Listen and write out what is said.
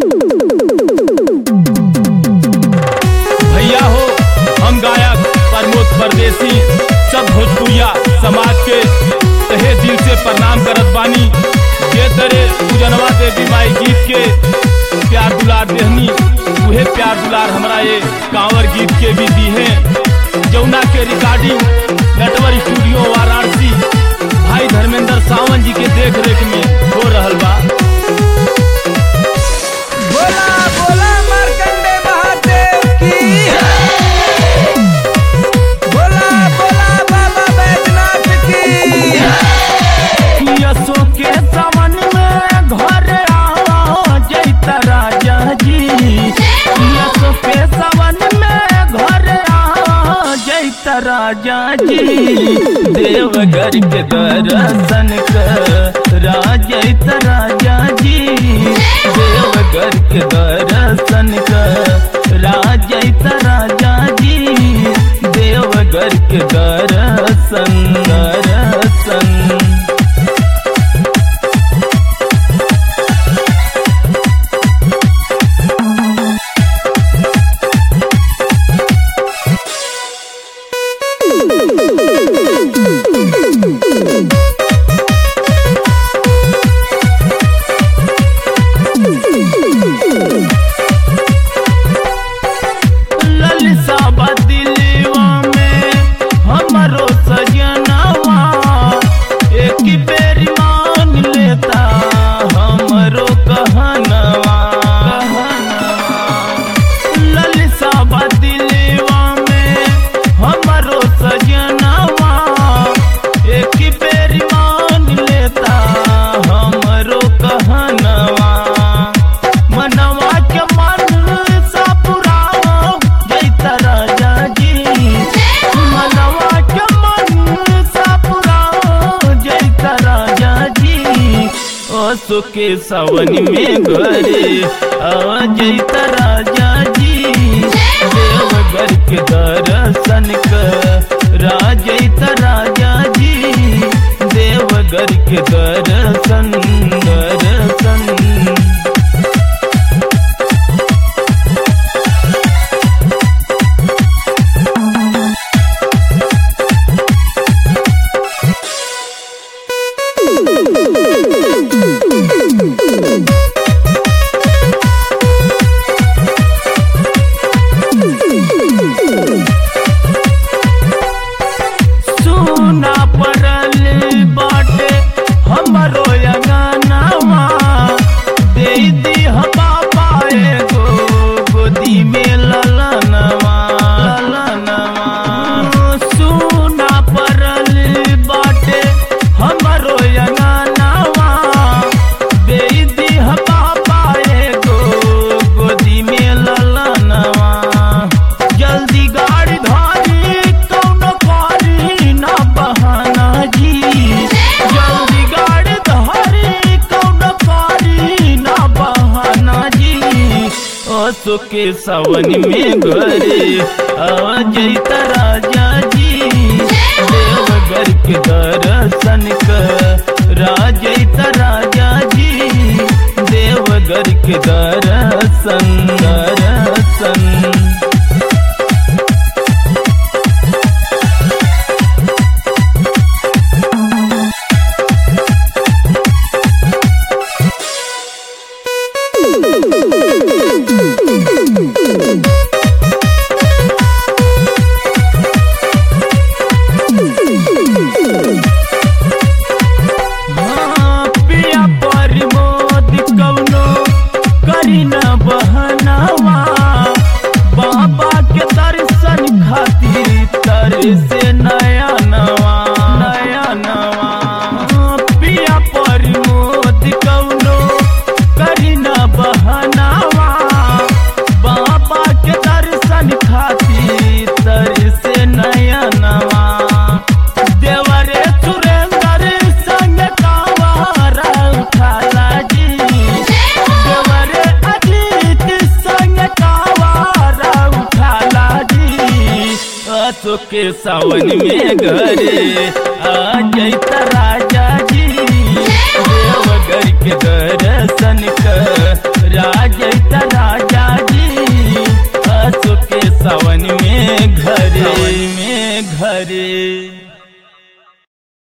भैया हो हम गायक प्रमोद परदेसी सब भोजपुरिया समाज के तहे दिल से प्रणाम करत बानी जे तरे पूजनवा देवी माई गीत के प्यार दुलार देहनी उहे प्यार दुलार हमरा ये कांवर गीत के भी दी है जमुना के रिकॉर्डिंग नटवर स्टूडियो वाराणसी भाई धर्मेंद्र सावंत जी के देख रेख में हो रहल बा बोला बोला मार्कंडे महादेव की बोला बोला बाबा बैजनाथ की यसो के सावन में घर आओ जैता राजा जी यसो के सावन में घर आओ जैता राजा जी देवघर के दर्शन करा जैता राजा जी देवघर के दर्शन करा जैता राजा जी देवघर के दर्शन दर्शन ललसा बदिलवा में हमरो सजनवा एक बेर मान लेता हमरो कहनवा ललसा बदिलवा में हमरो सजनवा एक बेर मान लेता हमरो कहनवा मनवा के मन सा पुराओ जैता राजा जी मनवा के मन सा पुराओ जैता राजा जी ओसो के सावन में घरे आ जैता राजा जी देवघर के दर्शन करा जैता राजा जी देवघर के दर्शन दर्शन सुना पड़ल बाटे हमरो अंगनावा दे दी बाबा एगो गोदी में ललनवा ललनवा सुना पड़ल बाटे हमरो अंगनावा दे दी बाबा एगो गोदी में ललनवा जल्दी गाड़ी धारी कौनो कारी ना बहाना जी जल्दी गाड़ी धारी कौनो कारी ना बहाना जी ओसो के सावन में घरे आ जैता राजा जी देवघर के दर्शन करा जैता राजा जी देवघर के दर्शन दर्शन हाँ, पिया प्रमोद कौनो करी न बहनावा बाबा के दर्शन खातिर तर से नया नवा नया नवा हाँ, पिया प्रमोद कौनो करी न बहनावा बाबा के दर्शन खातिर तर से नया नवा देवरे सुरेंद्र संग कावारा उठाला जी देवरे अजीत संग कावारा उठाला जी असो के सावन में घरे आ जैता राजा जी देवघर के दर्शन कर राज घरे